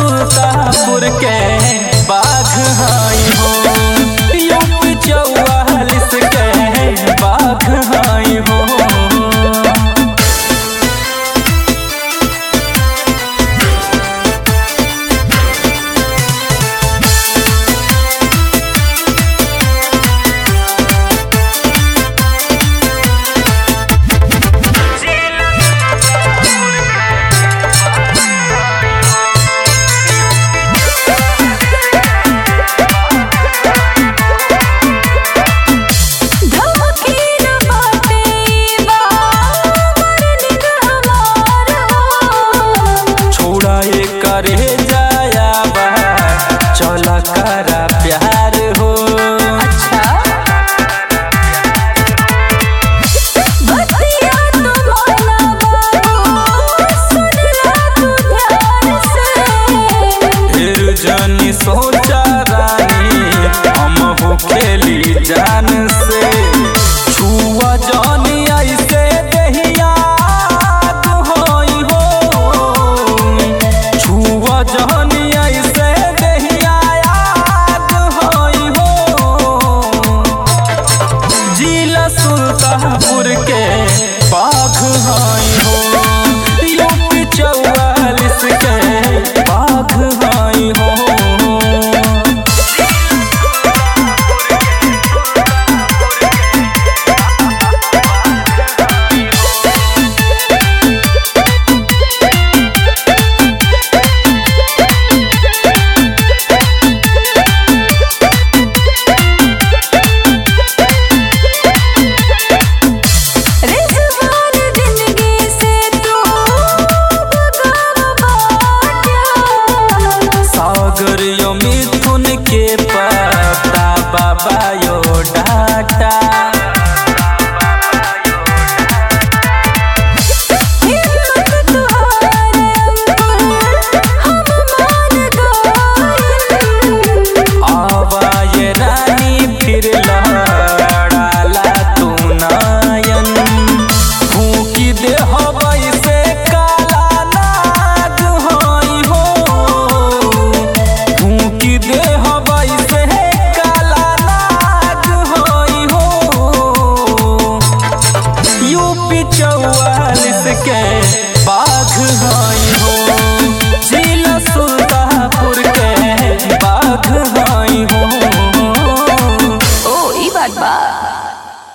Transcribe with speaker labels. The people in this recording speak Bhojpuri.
Speaker 1: सुल्तापुर के बाघ हाई हो यूपी चौवालिस के बाघ हाई हो
Speaker 2: धमकीन बाटे बाबर निगहमार हो
Speaker 1: छोड़ा ये करे जाया बा चल करा प्यार हो
Speaker 2: अच्छा बतिया तो माना बाबू सुन ला तू ध्यान से
Speaker 1: फिर जानी सोचा रानी हम हो खेली जान से छुआ जानी ऐसे दहिया होई हो छुआ जानी ऐसे दहिया होई हो जिला सुल्तानपुर के बाघ हाई हो यूपी चौवालिस के बाघ हाई हो
Speaker 2: रिजवान जिंदगी से तू बगाव बाटिया
Speaker 1: सागर यो मिथुन के पता बाबा यो डाटा
Speaker 2: हिम्मत तुहारे अंकुर हम मान गइल
Speaker 1: आवा ये रानी फिर लड़ाला तू नायन फूकी दे हवाई से काला नाग होई हो फूकी दे हवाई से काला नाग होई हो यूपी चौवालिस के बाघ हाई हो जिला सुल्तानपुर के बाघ